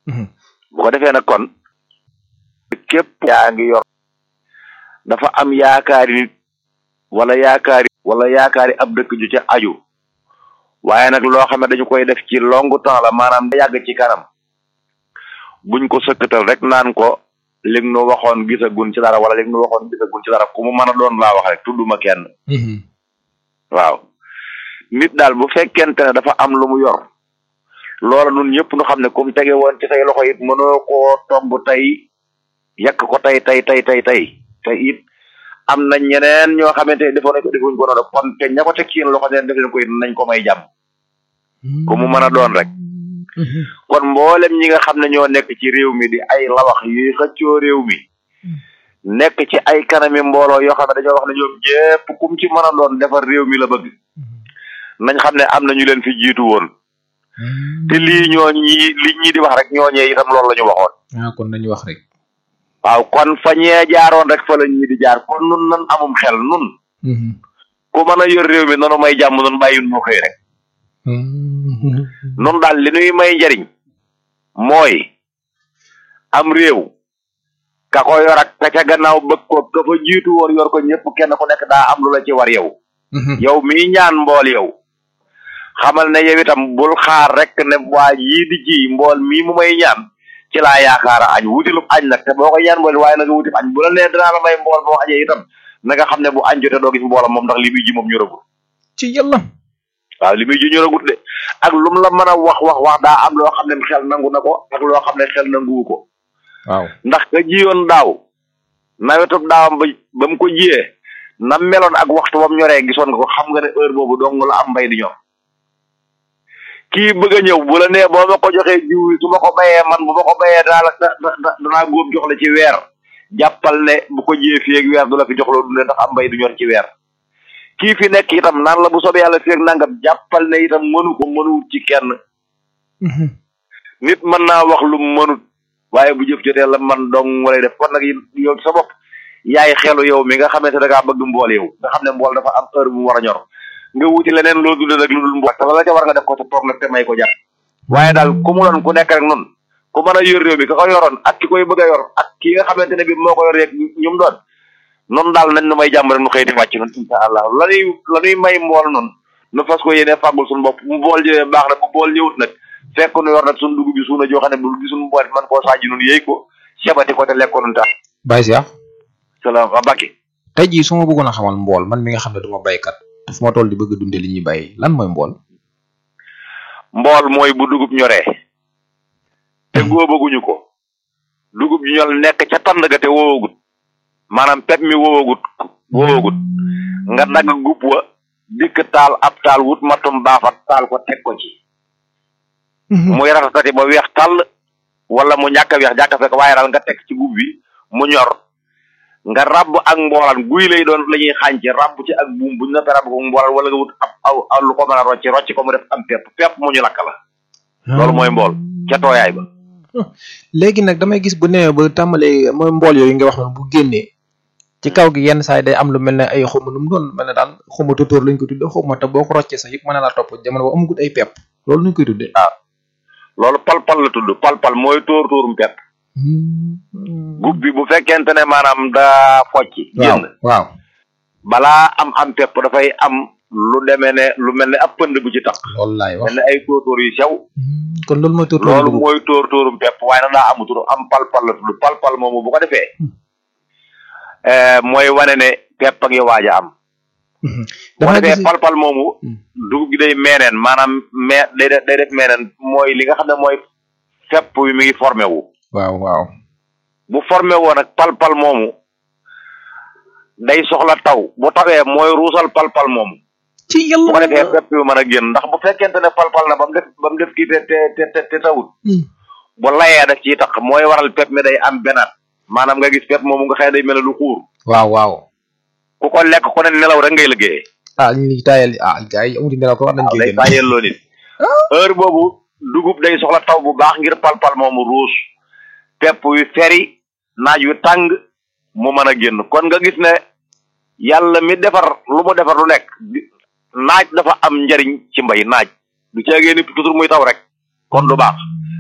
bu ko defee nag kon képp yaa ngi yor dafa am yaakaari nit wala yaakaari wala yaakaari ab dëkk ju ca aju waaye nag loo xam ne dañu koy def ci long temps la maanaam da yàgg ci kanam buñ ko sëkkatal rek naan ko li nga nu waxoon gisagun ci dara wala li nga nu waxoon gisagun ci dara ku mu mën a doon laa wax rek tudduma kenn waaw nit daal bu fekkente ne dafa am lu mu yor loola nun ñëpp nu xam ne comme tege woon ci say loxo it mënoo koo tomb tey yàq ko tey tey tey tey tey te it am na ñeneen ñoo xamante ne defoon nañ ko defuñ ko noonu kon te ña ko teg ci yéen loxo neen def leen ko it nañ ko may jàmm ku mu mën a doon rek kon mboolem ñi nga xam ne ñoo nekk ci réew mi di ay lawax yuy xëccoo réew mi nekk ci ay kanami mbooloo yoo xam ne dañoo wax ne ñoom ñépp kum ci mën a doon defar réew mi la bëgg nañ xam ne am na ñu leen fi jiitu woon te lii ñoo ñi li ñi di wax rek ñooñee itam loolu la ñu waxoon ah kon nañu wax rek waaw kon fa ñee jaaroon rek fa la ñi di jaar kon nun nan amum xel nun ku mën a yor réew mi nanu may jàmm nun bàyyi nu xëy rek nun daal li nuy may njariñ mooy am réew ka ko yor ak ka ca gannaaw bëgg ko ka fa jiitu woon yor ko ñëpp kenn ku nekk daa am lu la ci war yow yow mii ñaan mbool yow xamal ne yow itam bul xaar rek ne waa yii di ji mbool mii mu may ñaan ci laa yaakaara añ wutilub añ nag te boo ko ñaan mbool waaye nag wutib añ bu la nee dinaa la may mbool boo añee itam na nga xam ne bu añ jotee doo gis mboolam moom ndax li muy ji moom ñoragul ci yàlla waaw li muy ji ñoragut de ak lu mu la mën a wax wax wax daa am loo xam ne xel nangu na ko ak loo xam ne xel nanguwu ko waaw ndax ka jiyoon daaw nawetub daawam ba ba mu ko jiyee na meloon ak waxtu bam ñoree gisoon nga ko xam nga ne heure boobu dong la am mbay di ñor kii bëgg a ñëw bu la nee boo ma ko joxee jiw yi su ma ko bayee man bu ma ko bayee daa la da da danaa góob jox la ci weer jàppal ne bu ko jiyee fii ak weer du la fi jox loo dundee ndax am mbay du ñor ci weer kii fi nekk itam naan la bu soobee yàlla fii ak nangam jàppal ne itam mënu ko mënuwut ci kenn nit mën naa wax lu mënut waaye bu jëf jotee la man dong walay def kon nag yow sa bopp yaay xelu yow mi nga xamante da ngaa bëgg mbool yow nga xam ne mbool dafa am heure bu mu war a ñor nga wuti leneen loo dundee nag lu dul mbool te la ca war nga def ko te toog nag te may ko jàpp waaye daal ku mu doon ku nekk rek noonu ku mën a yor réew mi ka ko yoroon ak ki koy bëgg a yor ak ki nga xamante ne bi moo ko yor yeeg ñum doon noonu daal nañ nu may jàmm rek nu xëy di wàcc noonu insha allah lanuy la nuy may mbool noonu nu fas ko yéene fàggul suñu bopp mu bool ñëwee baax na bu bool ñëwut nag fekk nu yor nag suñu dugub bi suuna joo xam ne bu gisuñu mbool man koo saaji noonu yéy ko sebati ko te lekk ko noonu tax Baye Cheikh salaam wa bakki tey jii su ma bëggoon a xamal mbool man mi nga xam ne duma baykat fu ma toll di bëgg a dunde li ñuy bay lan mooy mbool mbool mooy bu dugub ñoree te góobaguñu ko dugub ji ñor nekk ca tànd ga te woowagut maanaam pep mi woowagut woowagut nga dagg gub wa dikk taal ab taal wut matum baafat taal ko teg ko ci muy ratatati ba weex tàll wala mu ñàkk a weex jàkka fekk waaye daal nga teg ci gub bi mu ñor nga rabb ak mboolaan guy lay doon la ñuy xànc rabb ci ak buum buñ noppee rabb ko mboolaan wala nga wut ab aw aw lu ko mën a rocci rocci ko mu def am pepp pepp mu ñu lakk la loolu mooy mbool ca tooyaay ba léegi nag damay gis bu newee ba tàmbalee mooy mbool yooyu nga wax noonu bu génnee ci kaw gi yenn saa yi day am lu mel ne ay xawma nu mu doon mel ne daal xawma tótóor lañ ko tudde xawma te boo ko roccee sax yëpp mën na laa topp jamono ba amagut ay pepp loolu nuñ koy tuddee waaw loolu pal-pal la tudd pal-pal mooy tóor tóorum pepp gub bi bu fekkente ne maanaam daa focci waaw génn waaw balaa am am pepp dafay am lu demee ne lu mel ne ab pënd bu ci tax loolu laay wax mel ne ay tóortóor yu sew kon loolu mooy tótóor loolu mooy tóor tóorum pepp waaye nag daa amutur am pal-pal la tudd pal-pal moomu bu ko defee eh, mooy wane ne pepp a ngi waaj a am bu ko dafa defee gis pal-pal moomu dugub gi day meeneen maanaam me day def day def meeneen mooy li nga xam ne mooy fepp wi mi ngi formé wu waaw waaw bu formé woo nag pal-pal moomu day soxla taw bu tawee mooy ruusal pal-pal moomu ci bu ko yàlla defee pepp yu mën a génn ndax bu fekkente ne pal-pal na ba mu def ba mu def kii te te te te te tawut bu layee daf ciy tax mooy waral pepp mi day am benaat maanaam nga gis pepp moomu nga xëy day mel ne lu xuur waaw waaw ku ko lekk ku ne nelaw rek ngay liggéeyee ah ñu ngi taayal ah gars yi amuti nelaw ko war nañ waaw koy day génn bàyyeel loo nit heure boobu dugub day soxla taw bu baax ngir pal-pal moomu ruus pepp wi feri naaj wi tàng mu mën a génn kon nga gis ne yàlla mi defar lu mu defar lu nekk di- naaj dafa am njariñ ci mbay naaj du ceegee ni toujours muy taw rek kon du baax